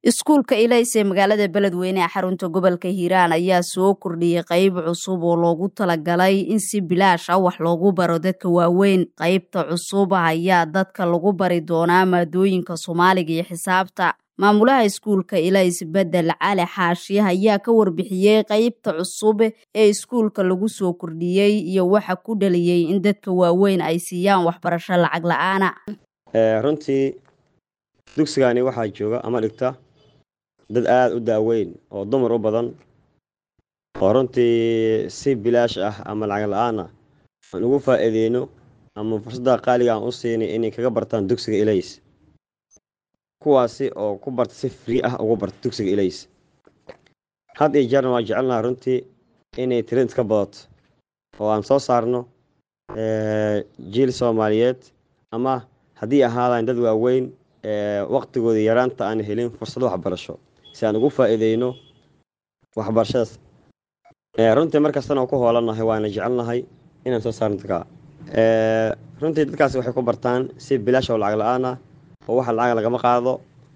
iskuulka ilays ee magaalada beledweyne ee xarunta gobolka hiiraan ayaa soo kordhiyey qayb cusub oo loogu talagalay in si bilaash ah wax loogu baro dadka waaweyn qaybta cusub ayaa dadka lagu bari doonaa maadooyinka soomaaliga iyo xisaabta maamulaha iskuulka ilays bedel cali xaashi ayaa ka warbixiyey qaybta cusub ee iskuulka lagu soo kordhiyey iyo waxa ku dhaliyey in dadka waaweyn ay siiyaan waxbarasho lacag la-aana runtii dugsigani waxaa jooga ama dhigta dad aada u daaweyn oo dumar u badan oo runtii si bilaash ah ama lacag la-aan ah aan ugu faa-iideyno ama fursadda qaaliga aan u siinay inay kaga bartaan dugsiga ilays kuwaasi oo ku barta si free ah ugu barta dugsiga ilays had iyo jeerna waa jecelnaha runtii inay trend ka badato oo aan soo saarno jiil soomaaliyeed ama haddii ahaadaan dad waaweyn waqtigooda yaraanta aan helin fursado waxbarasho si aan ugu faa-iideyno waxbarashadaas runtii markastana oo ku hoolanahay waana jecelnahay inaan soo saarno dadka runtii dadkaasi waxay ku bartaan si bilaash oo lacag la-aan ah oo waxa lacag lagama qaado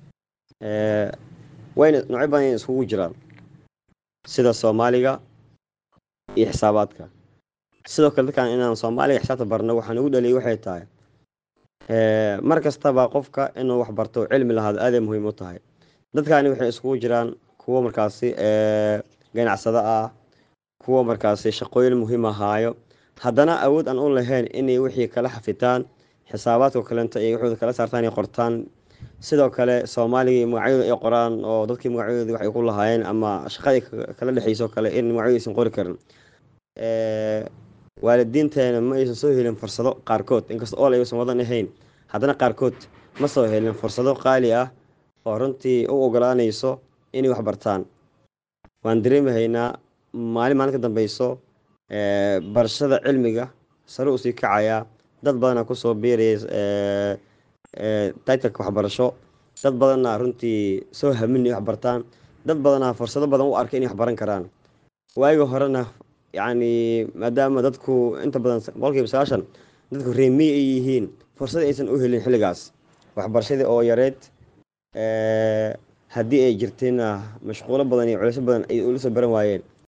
wayna noocyo badan iskugu jiraan sida soomaaliga iyo xisaabaadka sidoo kale dadkan inaan soomaaliga xisaabta barno waxaan ugu dhaliyay waxay tahay mar kastaba qofka inuu wax barto cilmi lahaado aaday muhiim u tahay dadkani waxay iskugu jiraan kuwo markaasi ganacsado ah kuwo markaasi shaqooyin muhiim ahaayo haddana awood aan u lahayn inay wixii kala xafitaan xisaabaadka kalenta iyo waxooda kala saartaan ay qortaan sidoo kale soomaaliga magacyadooda ay qoraan oo dadkii magacyadooda waxay ku lahaayeen ama shaqadii kala dhexeyso kale in magacyadooda aysan qori karin waalidiinteena ma aysan soo helin fursado qaarkood inkasta ool aysan wadan ahayn haddana qaarkood ma soo helin fursado qaali ah oo runtii u ogolaanayso inay wax bartaan waan dareemahaynaa maalin maalin ka dambeyso barashada cilmiga sare usii kacayaa dad badana kusoo biiraya titleka waxbarasho dad badanna runtii soo hamin inay wax bartaan dad badana fursado badan u arkay inay wax baran karaan waayiga horena yacni maadaama dadku inta badan boqolkiiba sagaashan dadku reemiy ay yihiin fursad aysan u helin xilligaas waxbarashadii oo yareed haddii ay jirtayna mashquulo badan iyo culeysyo badan ay ula soo baran waayeen